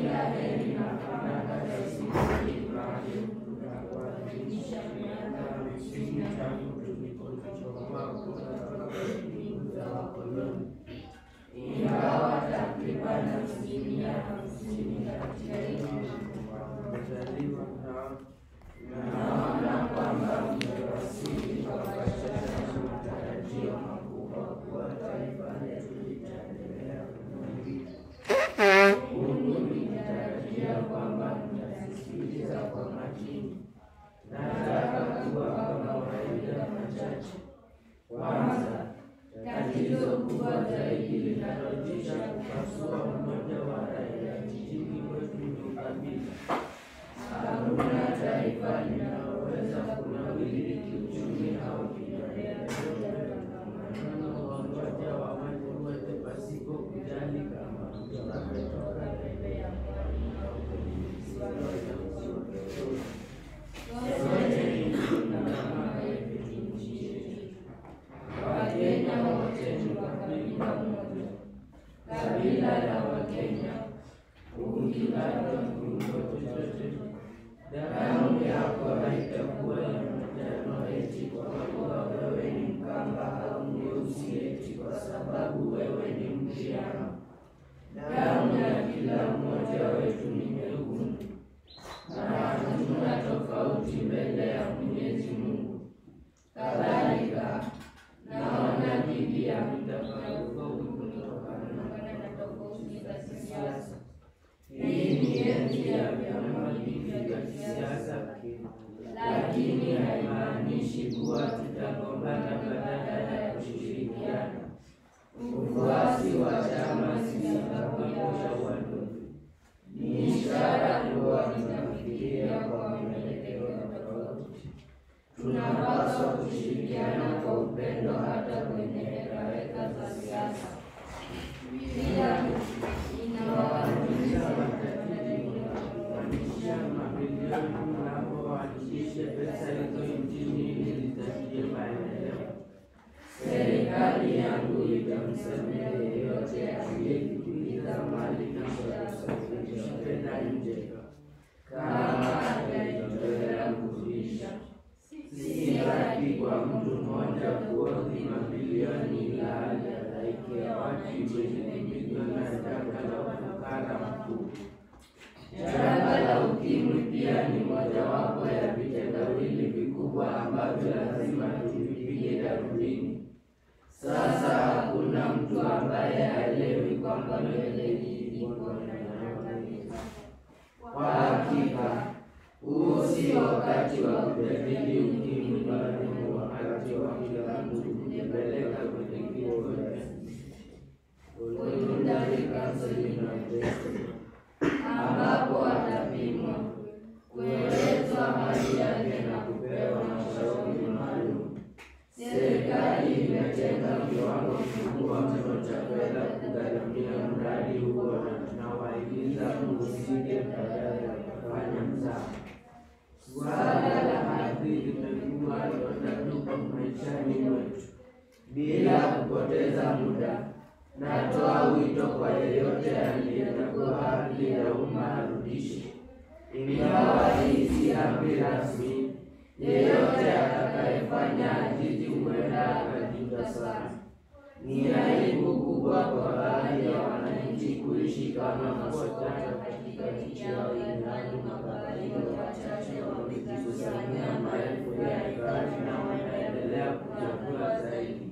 kila heri na fanaka za siku na kuadhimisha miaka hamsini tangu tulipochomoa kutoka mbingu za wakoloni. Ingawa takriban asilimia hamsini katika nchi wamezaliwa nao, naona kwamba mmewasili kwa bashasha na matarajio makubwa kuwa taifa letu litaendelea kunawiri. Mungu nikitarajia kwamba mtasikiliza kwa makini. Nataka kuwapa mawaidha machache. Kwanza, tatizo kubwa zaidi linalotisha kupasua umoja wa raia nchini kwetu ni ukabila. Hakuna taifa linaloweza kunawiri kiuchumi au kimaendeleo tangamano wa umoja wa watu wote pasipo kujali kama mtu ametoka pembe ya pwani au kwenye visiwa vya usiototoni. Sote ni ndugu na mama yetu nchi yetu. Wakenya wote ni wa kabila moja, kabila la Wakenya. Ukikatwa kiungo chochote, damu yako haitakuwa ya manjano eti kwa kuwa wewe ni Mkamba au mweusi eti kwa sababu wewe ni Mkristo. Damu ya kila mmoja wetu ni nyekundu, na hatuna tofauti mbele ya Mwenyezi Mungu. Kadhalika, naona dhidi ya mtafaruko kutokana na tofauti za kisiasa. Hii ni enzi ya vyama vingi vya kisiasa, lakini haimaanishi kuwa tutagombana badala ya kushirikiana. Ufuasi wa chama si sababu ya uadui, ni ishara kuwa tunafikiria kwa mwelekeo tofauti. Tunapaswa kushirikiana kwa upendo hata kwenye hekaheka za siasa. Pia inawahimiza matajiri kuunganisha mabilioni mnapowakilishe pesa hizo nchini ili zitakie maendeleo. Serikali yangu itamsamehe yeyote aliyekimbiza mali na kusafirisha fedha nje kama atajitolea kurudisha. Si haki kwa mtu mmoja kuhodhi mabilioni ilhali halaiki ya watu wenye mamilioni na janga la ufukara mkuu. Janga la ukimwi pia ni mojawapo ya vitendawili vikubwa ambavyo lazima tuvipige darubini. Sasa hakuna mtu ambaye haelewi kwamba mbele hii iko na inaangamiza. Kwa hakika huu si wakati wa kujadili ukimwi, bali ni wakati wa kila mtu kujipeleka kwenye kituo cha voluntary counseling and testing, ambapo atapimwa, kuelezwa hali yake na kupewa mashauri maalum. Serikali imetenga kiwango kikubwa mno cha fedha kugharamia mradi huo na tunawahimiza mhusike badala ya kufanya mzaha. Suala la hadhi limekuwa donda maishani mwetu. Bila kupoteza muda, natoa wito kwa yeyote aliyechagua haki ya umma arudishe. Ingawa hii si amri rasmi, yeyote atakayefanya ajiji huenda akajuta sana. Ni aibu kubwa kwa baadhi ya wananchi kuishi kama masokota katika nchi yao ilhali makabila wachache wamejikusanyia maelfu ya ekari na wanaendelea kuchagua zaidi.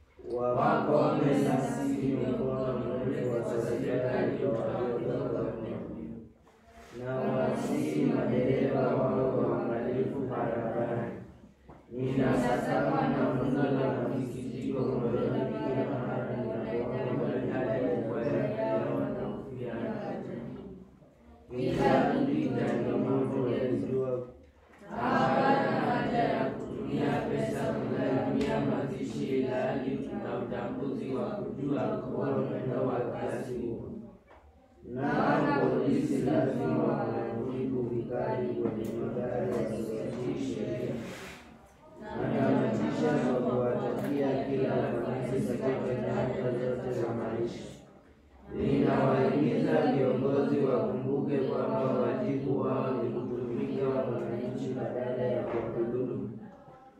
Wakome na sisi mikono mrefu wa serikali waliotoka na wasihi madereva wao waangalifu barabarani. Ninasasama na funzo la masikitiko moyoni kila mara ninapoona yale ya wanaofiana. Kila kupita ni mambo ya jua. Hapana haja ya kutumia pesa kugharamia mazishi ilhali tuna utambuzi wa kujua kuwa mwendo wa kasi huo. Nao polisi lazima wajibu vikali kwenye magari yasiyotii sheria. Natamatisha kwa kuwatakia kila ufanisi katika nyanja zote za maisha. Ninawahimiza viongozi wakumbuke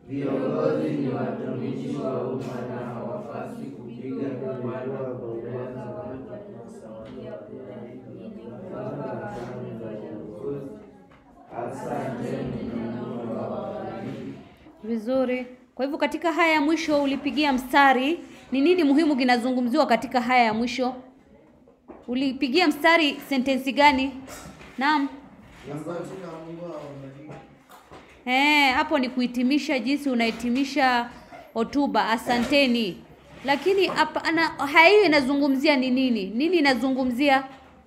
Viongozi ni watumishi wa umma na hawapaswi kupiga wala kueleza Asanteni na Mungu awabariki. Vizuri. Kwa hivyo katika haya ya mwisho ulipigia mstari, ni nini muhimu kinazungumziwa katika haya ya mwisho? Ulipigia mstari sentensi gani? Naam. Eh, hapo ni kuhitimisha jinsi unahitimisha hotuba. Asanteni. Lakini hapa ana haya hiyo inazungumzia ni nini? Nini inazungumzia?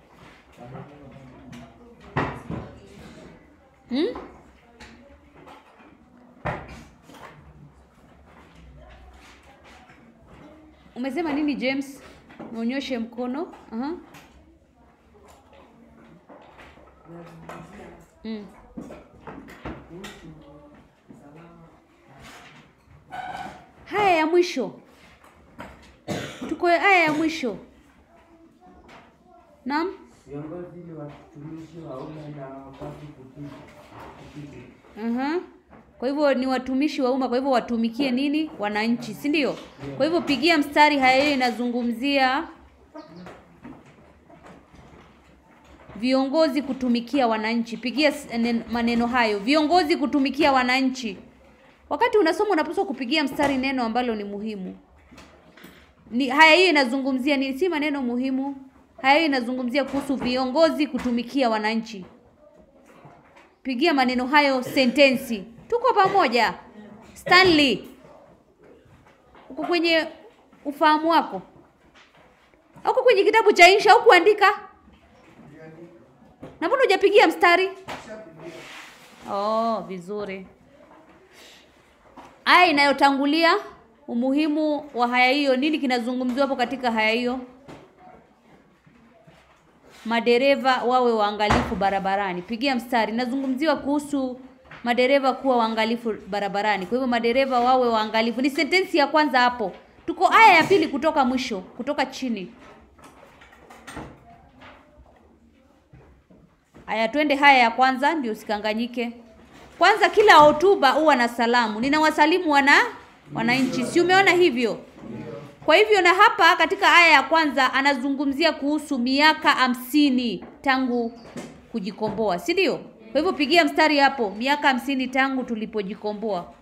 Hmm? Umesema nini James? Uonyeshe mkono. Aha. Mm. Haya ya mwisho. Tuko haya ya mwisho. Naam? Viongozi ni watumishi wa umma na hawapaswi kupiga kupiga Aha. Kwa hivyo ni watumishi wa umma, kwa hivyo watumikie nini? Wananchi, si ndio? Kwa hivyo pigia mstari, haya hiyo inazungumzia viongozi kutumikia wananchi. Pigia s- nen- maneno hayo, viongozi kutumikia wananchi. Wakati unasoma unapaswa kupigia mstari neno ambalo ni muhimu. Ni haya hiyo inazungumzia ni si maneno muhimu. Haya hiyo inazungumzia kuhusu viongozi kutumikia wananchi. Pigia maneno hayo sentensi. Tuko pamoja. Stanley. Uko kwenye ufahamu wako? Uko kwenye kitabu cha insha au kuandika? Na mbona hujapigia mstari? Oh, vizuri. Aya inayotangulia umuhimu wa haya hiyo, nini kinazungumziwa hapo katika haya hiyo? Madereva wawe waangalifu barabarani. Pigia mstari. Nazungumziwa kuhusu madereva kuwa waangalifu barabarani. Kwa hivyo madereva wawe waangalifu. Ni sentensi ya kwanza hapo. Tuko aya ya pili kutoka mwisho, kutoka chini. Aya, twende haya ya kwanza ndio usikanganyike. Kwanza kila hotuba huwa na salamu. Ninawasalimu wana wananchi. Si umeona hivyo? Kwa hivyo na hapa katika aya ya kwanza anazungumzia kuhusu miaka hamsini tangu kujikomboa, si ndio? Kwa hivyo pigia mstari hapo, miaka hamsini tangu tulipojikomboa.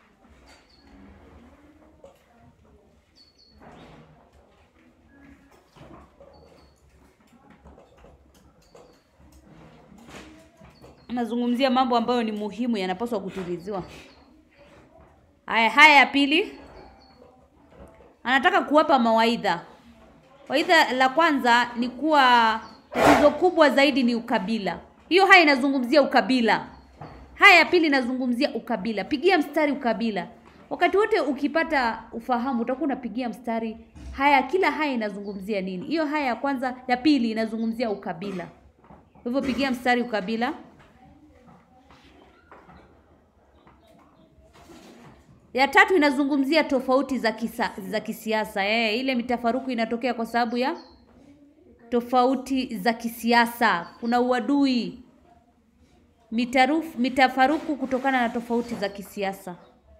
Anazungumzia mambo ambayo ni muhimu yanapaswa kutiliziwa. Haya, haya ya pili anataka kuwapa mawaidha. Waidha la kwanza ni kuwa tatizo kubwa zaidi ni ukabila. Hiyo haya inazungumzia ukabila. Haya ya pili inazungumzia ukabila. Pigia mstari ukabila. Wakati wote ukipata ufahamu utakuwa unapigia mstari haya, kila haya inazungumzia nini. Hiyo haya ya kwanza, ya pili inazungumzia ukabila. Kwa hivyo pigia mstari ukabila. Ya tatu inazungumzia tofauti za kisa, za kisiasa. Eh, ile mitafaruku inatokea kwa sababu ya tofauti za kisiasa. Kuna uadui, mitarufu, mitafaruku kutokana na tofauti za kisiasa.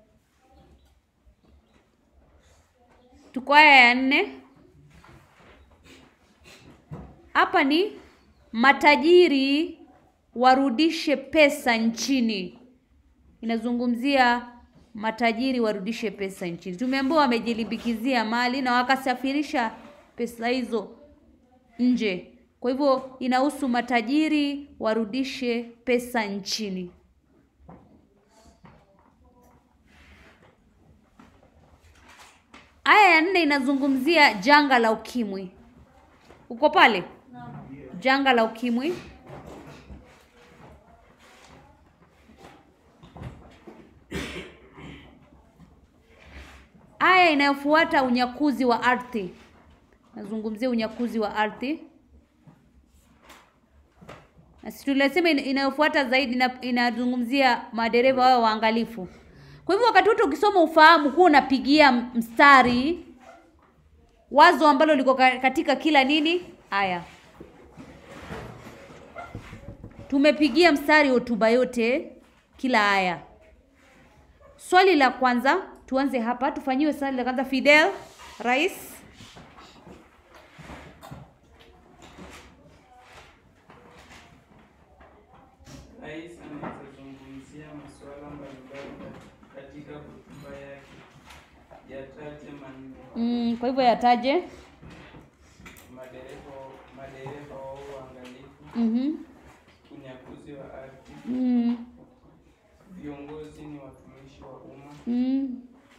Tuko aya ya nne. Hapa ni matajiri warudishe pesa nchini. Inazungumzia matajiri warudishe pesa nchini. Tumeambiwa wamejilimbikizia mali na wakasafirisha pesa hizo nje. Kwa hivyo inahusu matajiri warudishe pesa nchini. Aya ya nne inazungumzia janga la ukimwi. Uko pale? Janga la ukimwi. Aya inayofuata unyakuzi wa ardhi. Nazungumzia unyakuzi wa ardhi. Na si tulisema ina- inayofuata zaidi ina- inazungumzia madereva wao waangalifu. Kwa hivyo wakati wote ukisoma ufahamu kuwa unapigia mstari wazo ambalo liko ka- katika kila nini aya. Tumepigia mstari hotuba yote kila aya. swali la kwanza tuanze hapa, tufanyiwe swali la kwanza. Fidel Rais. Rais anaweza zungumzia masuala mbalimbali katika hotuba yake. Yataje manne. Mm, kwa hivyo yataje. Madereva madereva wa uangalifu, Mhm. unyakuzi wa ardhi, Mm. viongozi ni watumishi wa umma, Mm.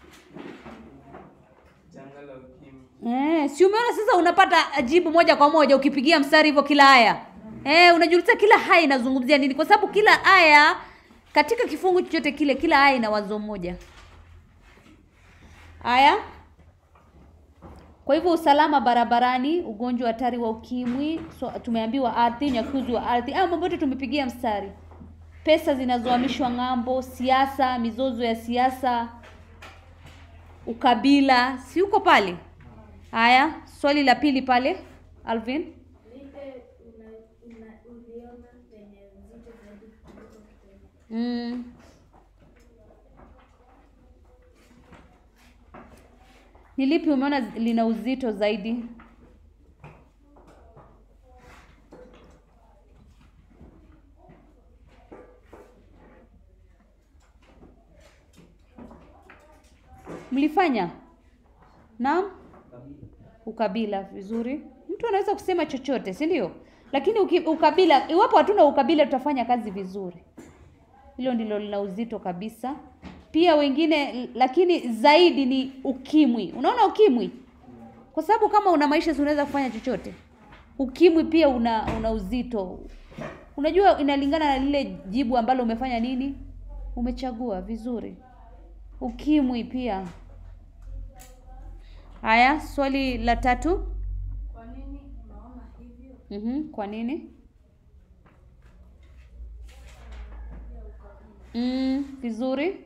janga la ukimwi. Eh, si umeona sasa unapata jibu moja kwa moja ukipigia mstari hivyo kila aya. Eh, unajiuliza kila aya inazungumzia nini? Kwa sababu kila aya katika kifungu chochote kile kila aya ina wazo moja. Aya. Kwa hivyo usalama barabarani, ugonjwa hatari wa ukimwi, so, tumeambiwa ardhi, unyakuzi wa ardhi. Haya mambo yote tumepigia mstari. Pesa zinazohamishwa ng'ambo, siasa, mizozo ya siasa, ukabila, si uko pale? Haya, swali la pili pale, Alvin. Lipe una, una, uliona lenye uzito zaidi kuliko kitendo. Mm. Ni lipi umeona lina uzito zaidi? Mlifanya? Naam? Ukabila vizuri. Mtu anaweza kusema chochote, si ndio? Lakini uki, ukabila, iwapo hatuna ukabila tutafanya kazi vizuri. Hilo ndilo lina uzito kabisa. Pia wengine, lakini zaidi ni ukimwi. Unaona ukimwi? Kwa sababu kama una maisha si unaweza kufanya chochote. Ukimwi pia una una uzito. Unajua inalingana na lile jibu ambalo umefanya nini? Umechagua vizuri. Ukimwi pia. Haya, swali la tatu. Kwa nini unaona hivyo? Mhm, kwa nini? Mm, vizuri.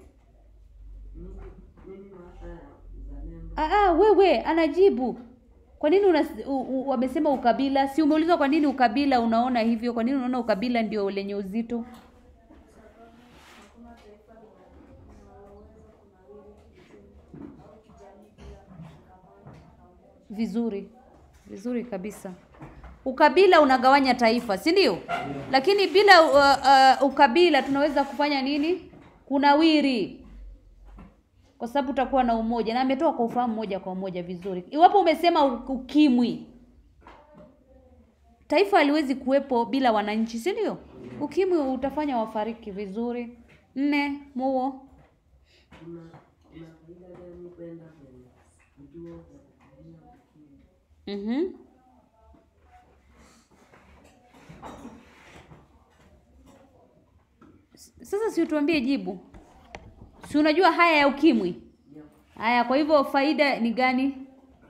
Ah, ah, wewe anajibu. Kwa nini una, u, u, wamesema ukabila? Si umeulizwa kwa nini ukabila unaona hivyo? Kwa nini unaona ukabila ndio lenye uzito? Hakuna taifa linaloweza kunawiri kiuchumi au kijamii bila mshikamano na umoja. Vizuri, vizuri kabisa. Ukabila unagawanya taifa, si ndio? Lakini bila uh, uh, ukabila tunaweza kufanya nini? Kunawiri, kwa sababu utakuwa na umoja, na ametoa kwa ufahamu moja kwa moja vizuri. Iwapo umesema u- ukimwi, taifa haliwezi kuwepo bila wananchi, si ndio? Ukimwi utafanya wafariki vizuri. Nne, muo Mhm. S- Sasa si utuambie jibu. Si unajua haya ya ukimwi? Haya, kwa hivyo faida ni gani?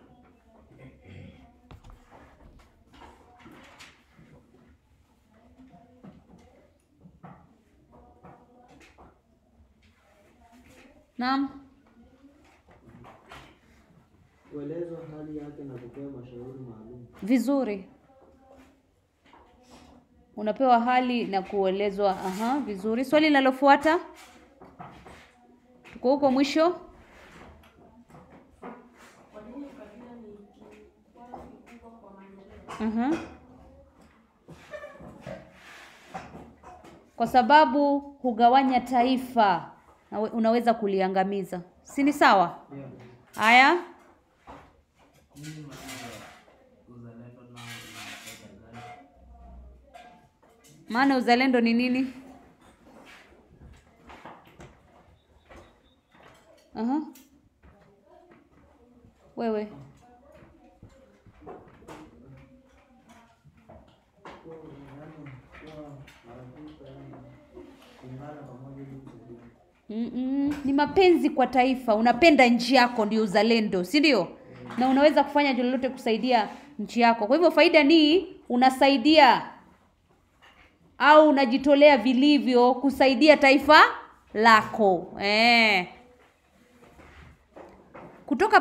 Naam. Kuelezwa hali yake na kupewa mashauri maalum. Vizuri. Unapewa hali na kuelezwa. Aha, vizuri. Swali linalofuata. Tuko huko mwisho. Kwa nini ukabila ni kikwazo kikubwa kwa maendeleo? Aha. Kwa sababu hugawanya taifa na we- unaweza kuliangamiza. Si ni sawa? Yeah. Haya. Nini maana ya uzalendo nao unapenda gani? Maana uzalendo ni nini? Aha. Wewe. Mm-mm. Ni mapenzi kwa taifa, unapenda nchi yako, ndio uzalendo, si ndio? Na unaweza kufanya lolote kusaidia nchi yako. Kwa hivyo faida ni unasaidia au unajitolea vilivyo kusaidia taifa lako eh. Kutoka